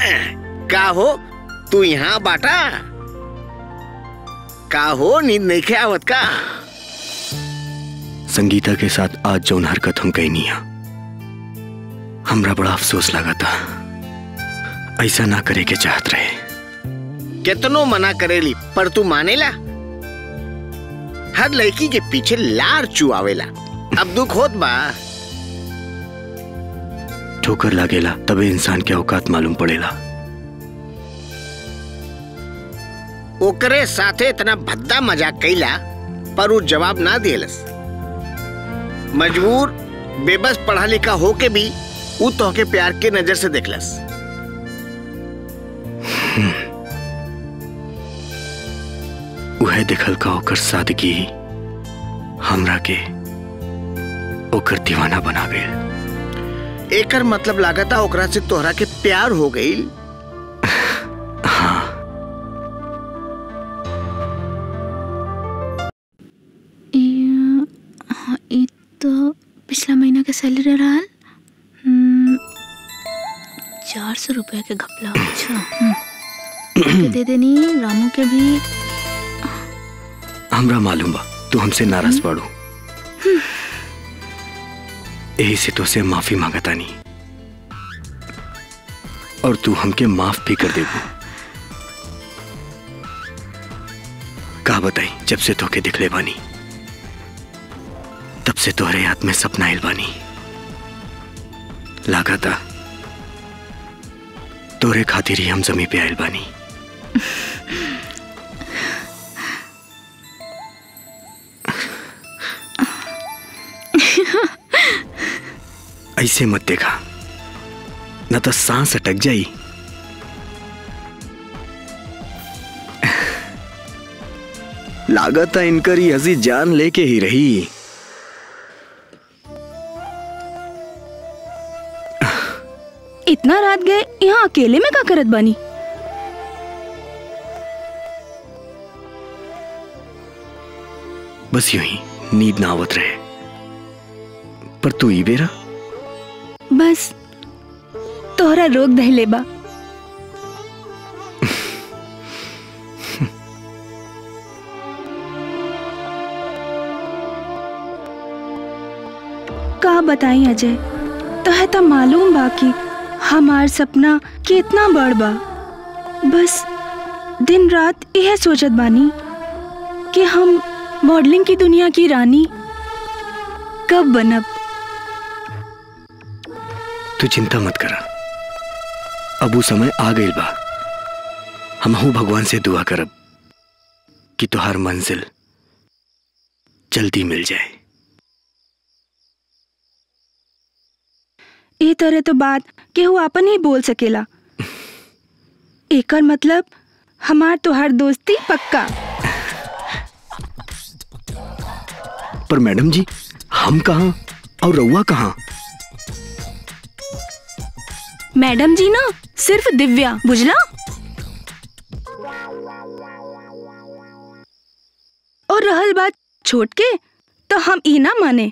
का हो तू यहाँ बाटा का हो नींद नहीं खे आवत का संगीता के साथ आज जौन हरकत हम कही नहीं हमरा बड़ा अफसोस लगा था ऐसा ना करे के चाहत रहे कितनो मना करेली पर तू मानेला हर लड़की के पीछे लार चुआवेला अब दुख होत बा ठोकर लागेला तबे इंसान के औकात मालूम पड़ेला ओकरे साथे इतना भद्दा मजाक कैला पर वो जवाब ना दिलस मजबूर बेबस पढ़ा लिखा हो के भी वो तोहके प्यार के नजर से देखलस उहे देखल का ओकर सादगी हमरा के ओकर दीवाना बना गए एकर मतलब लागता ओकरा से तोहरा के प्यार हो गई हाँ ये हाँ, ये तो पिछला महीना के सैलरी रहा चार सौ रुपये के घपला अच्छा हम्म। के दे देनी रामू के भी हमरा मालूम बा तू हमसे नाराज बाड़ू यही से तो से माफी मांगता नहीं और तू हमके माफ भी कर देबू का बताई जब से तोके दिखले बानी तब से तोहरे हाथ में सपना आइल बानी लागता तोरे खातिर ही हम जमी पे आइल बानी ऐसे मत देखा न तो सांस अटक जाई लागत है इनकर ही हंसी जान लेके ही रही इतना रात गए यहाँ अकेले में का करत बानी बस यूं ही नींद ना आवत रहे पर तू ई बेरा बस तोहरा रोक दहले बा का बताई अजय तोहे तो मालूम बा कि हमार सपना कितना बड़ बा बस दिन रात यह सोचत बानी कि हम मॉडलिंग की दुनिया की रानी कब बनब तू चिंता मत करा अब वो समय आ गई बा हमहू भगवान से दुआ करब कि तुहार मंजिल जल्दी मिल जाए ए तरह तो बात केहू आपन ही बोल सकेला एकर मतलब हमार तोहार दोस्ती पक्का पर मैडम जी हम कहाँ और रउआ कहाँ मैडम जी ना सिर्फ दिव्या बुझला और रहल बात छोट के तो हम ई ना माने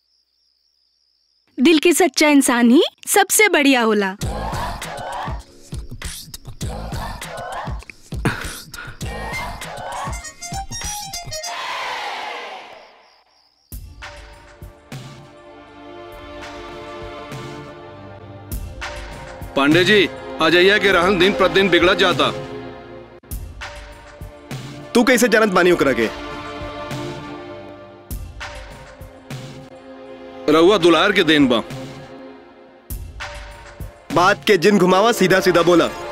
दिल के सच्चा इंसान ही सबसे बढ़िया होला पांडे जी अजैया के रहन दिन प्रतिदिन बिगड़त जाता तू कैसे जानत बानी ओकरा के रउआ दुलार के देन बा बात के जिन घुमावा सीधा सीधा बोला